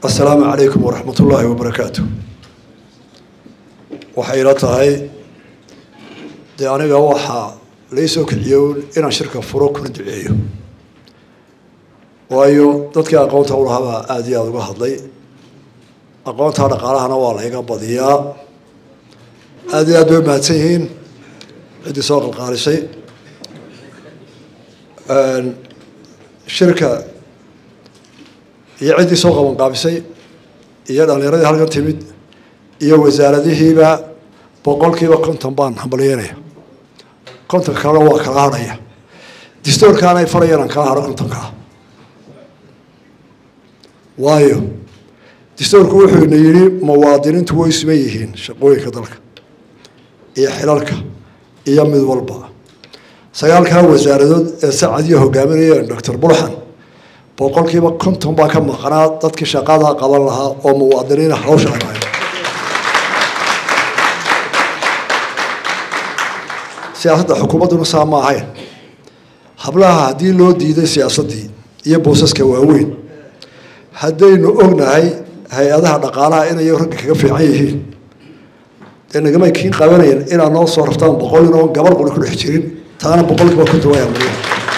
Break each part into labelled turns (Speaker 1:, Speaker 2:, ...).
Speaker 1: asalaamu calaykum waraxmat ullaahi wabarakaatu waxay ila tahay dee aniga waxaa lai soo kiciyo inaan shirka furo kuna duceeyo waayo dadkii aqoonta ulahabaa aada iyo aada uga hadlay aqoonta dhaqaalahana waa layga badiyaa aada iyo aad bay umahadsan yihiin ciddii soo qalqaalisay shirka iyo ciddii soo qabanqaabisay iyo dhalinyaradii halkan timid iyo wasaaradihiiba boqolkiiba konton baan hambalyeynaya kontonka kalena waa kala hadhaya distoorkaana ay farayaan aan kala hadho kontonkaa waayo distoorku wuxuu ina yidhi muwaadiniintu way suman yihiin shaqooyinka dalka iyo xilalka iyo mid walba sagaalkaa wasaaradood ee sacadiyo hogaaminayeen doctor burxan boqolkiiba konton baa ka maqnaa dadkii shaqada qaban lahaa oo muwaadiniina hawsha anahay siyaasadda xukuumadduna saa ma ahayn hablaha haddii loo diiday siyaasaddii iyo boosaska waaweyn haddaynu ognahay hay-adaha dhaqaalaha inay ragga kaga fiican yihiin dee nagamay kiin qabanayeen inaad noo soo raftaan boqol inoo gabar quri ku dhex jirin taana boqolkiiba konton waa amriya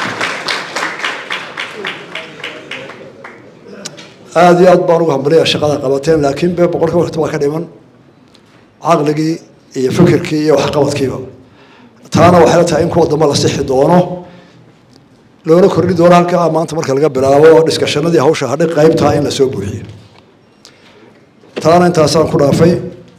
Speaker 1: aada iyo aad baan ugu hambalaya shaqada qabateen laakiin be boqolkiiba konton waa ka dhiman caqligii iyo fikirkii iyo waxqabadkiiba taana waxay la tahay in kuwa dambe la sixi doono loona kordhi doono halkaa maanta marka laga bilaabo dhiskashanadii hawsha hadhay qaybtaa in lasoo buuxiyo taana intaasaan ku dhaafay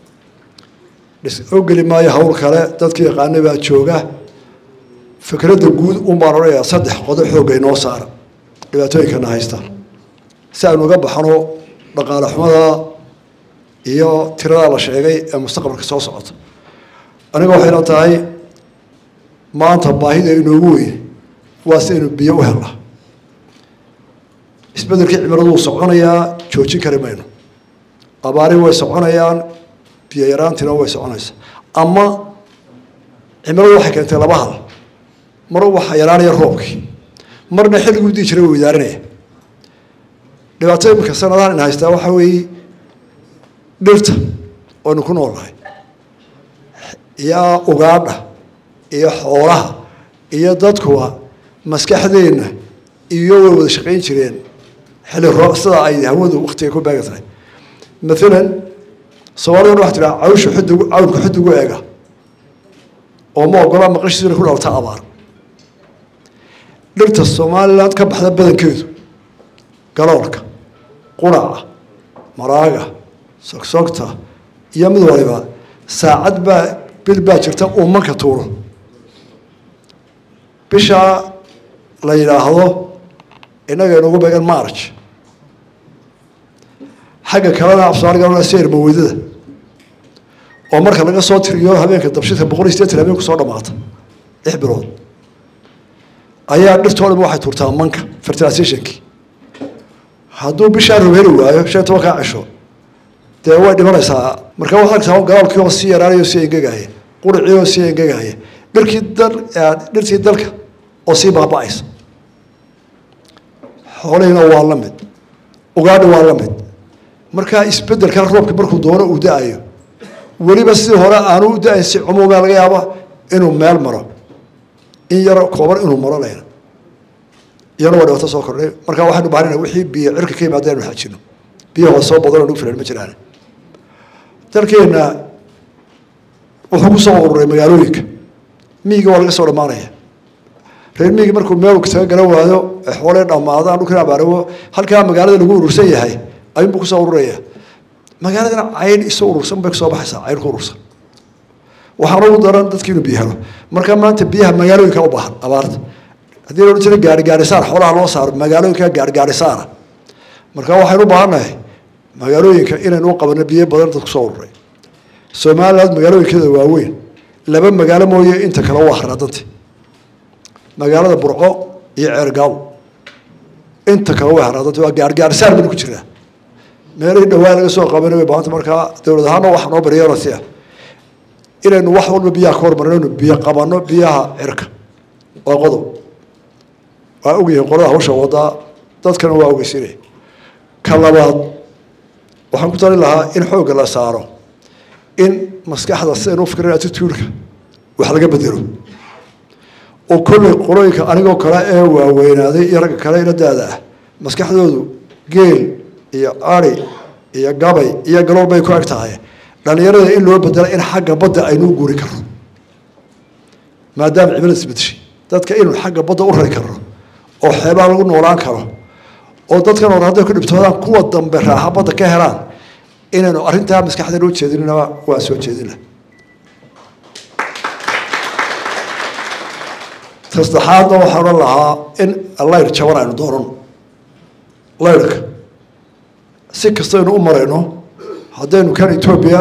Speaker 1: oo geli maayo hawl kale dadkii yaqaana baa jooga fikradda guud un baan odhanayaa saddex qodob xoogga inoo saara dhibaatooyinkana haysta si aynu uga baxno dhaqaale xumada iyo tiradaa la sheegay ee mustaqbalka soo socota aniga waxay la tahay maanta baahida inoogu weyn waa si aynu biyo u helna isbedelkii cimiladu wuu soconayaa joojin kari mayno abaari way soconayaan biyo yaraantiina way soconaysaa ama cimiladu waxay keentay laba hal mar waxaa yaraanaya roobkii marna xilliguu dii jiray wuu idaarinaya dhibaato iminka sanadahan in haystaa waxaa weeye dhirta oynu ku noolnahay iyo ugaadha iyo xoolaha iyo dadkuwa maskaxdeenna iyo way wada shaqayn jireen xilli roo sida ay hawadu waktiga ku beega tahay maalan soomaalidana waxa tiraa cawsha xudugu cawlka xudugu eega oo ma ogola maqashiisuna ku dhalta abaar dhirta somaliland ka baxda badankeedu galoolka quraca maraaga sogsogta iyo mid waliba saacad baa bil baa jirta uu manka tuuro bishaa la yidhaahdo innaga inugu beegan march xagga kalena afsoomaaliga seer maweydada oo marka laga soo tiriyo habeenka dabshidka boqol iyo sideetan habeen kusoo dhamaata lix bilood ayaa dhirtoo dham waxay tuurtaa manka fertilizationkii hadduu bishaa roob heli waayo shan iyo tobankaa cisho dee way dhimanaysaa marka waxaa argtaa galaalkii oo sii yaraanaya oo sii engegaya quricii oo sii engegaya dhirkii dal dhirtii dalka oo sii baaba-aysa xoolihiina waa la mid ugaadhi waa la mid markaa isbedelkan roobka markuu doono uu da-ayo weliba sidii hore aanu u da-ayn si cumuumaa laga yaaba inuu meel maro in yaro kooban inuu maro layna iyana waa dhibaato soo kordhay markaa waxaynu bahanayna wixii biyo cirka ka yimaada inu xajino biyo hoos soo badan oo nagu filan ma jiraan dalkeenna wuxuu ku soo ururay magaalooyinka miyiga waa laga soo dhammaanaya reer miyiga markuu meel taga garan waayo xoolee dhammaadaan dhulkina abaarawo halkaa magaalada lagu urursan yahay ayuunbuu kusoo ururaya magaaladana cayn isu urursan bay kusoo baxaysaa cayn ku urursan waxaana ugu daran dadki inuu biyo helo marka maanta biyaha magaalooyinka u baahan abaarta haddii la odhan jiray gaari gaari saar xoolaha loo saaro magaalooyinka gaari gaari saara marka waxaynu u baahannahay magaalooyinka inaynu u qabano biyo badan dad kusoo ururay somaliland magaalooyinkeeda waaweyn laba magaalo mooye inta kale waa haraadanta magaalada burco iyo ceergaaw inta kale way haraadanta waa gaargaarsaar baynu ku jiraa meelihii dhawaa laga soo qabanay way baahanta markaa dowlad ahaana waxa noo baryeerasi ah inaynu wax walba biyaha ka hormarino biyo qabano biyaha cirka waa qodob waa ogyihiin qolada hawsha wadaa dadkana waa ogeysinaya ka labaad waxaan ku talin lahaa in xoogga la saaro in maskaxda sidaynu ufikran attituudka wax laga bedelo oo kolley qolooyinka anigoo kale ee waaweynaaday iyo ragga kale ila daada ah maskaxdoodu geel iyo ari iyo gabay iyo galool bay ku eg tahay dhalinyarada in loo bedela in xagga badda aynuu guuri karno maadaama cimilada isbedeshay dadka inuu xagga badda u rari karno oo xeebaa lagu noolaan karo oo dadkan hore hadday ku dhibtoodaan kuwa dambe raaxa badda ka helaan inaynu arrintaa maskaxda loo jeedinaba waan soo jeedina tasaddexaadna waxaan odhan lahaa in layr jaban aynu doonan layrka si kastaynu u marayno haddaynu kan etoobiya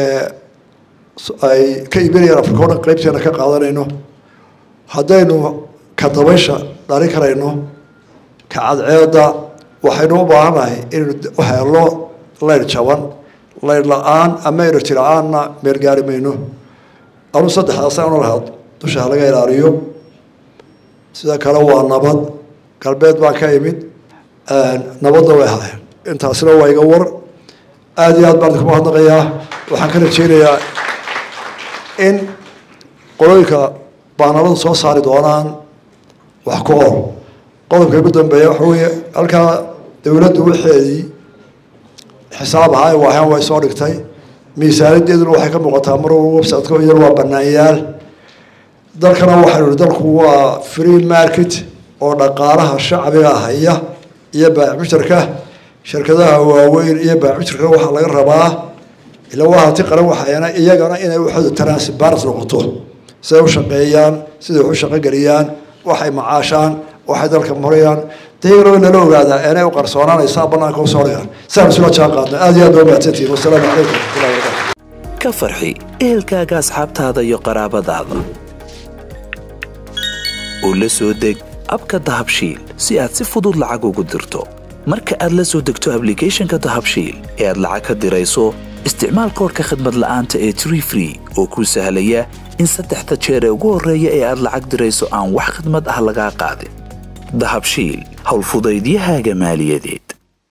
Speaker 1: ay ka iibinayaan afrika o dhan qaybteena ka qaadanayno haddaynu ka dabaysha dhalin karayno ka cadceeda waxaynu u baahannahay inaynu u helo layr jaban layr la-aan ama energy la-aanna meel gaari mayno anuu saddexdaasa una lahaa dusha halaga ilaaliyo sida kale waa nabad galbeed baan ka imid nabadna way haayeen intaasina waa iga war aada iyo aad baan idinku mahadnaqayaa waxaan ka rajeynayaa in qolooyinka baanaladu soo saari doonaan wax ku or qodobka ugu dambeeya waxa weeye halkaa dowladdu waxeedii xisaab ahaa waahan way soo dhigtay miisaanideeduna waxay ka muuqataa mar walba websiteka iyana waa banaanyaal dalkana waxaynu ihi dalku waa free market oo dhaqaalaha shacbiga haya iyo baamushtarka shirkadaha waaweyn iyo baamushtarka waxaa laga rabaa ila waa hanti qaran waxayana iyagana inay waxooda transparent noqoto siday u shaqeeyaan siday wax u shaqogeliyaan waxay macaashaan waxay dalka marayaan dayagana way nala ogaadaa inay u qarsoonaanaysaa banaanka usoo dhigaan saan isula jaan qaadna aad iyo aad baa mahadsantihin wasalaamu calaykum waraxmatullahi wabarakatu
Speaker 2: ka farxi ehelkaaga asxaabtaada iyo qaraabadaada oo la soo deg abka dahabshiil si aad si fudud lacag ugu dirto marka aad la soo degto ablicathonka dahabshiil ee aad lacag ka dirayso isticmaal koorka khadmad la'aanta ee tree free oo kuu sahlaya in saddexda jeer ee ugu horreeya ee aad lacag dirayso aan wax khidmad ah lagaa qaadin dahabshiil howlfudaydiyahaaga maaliyadeed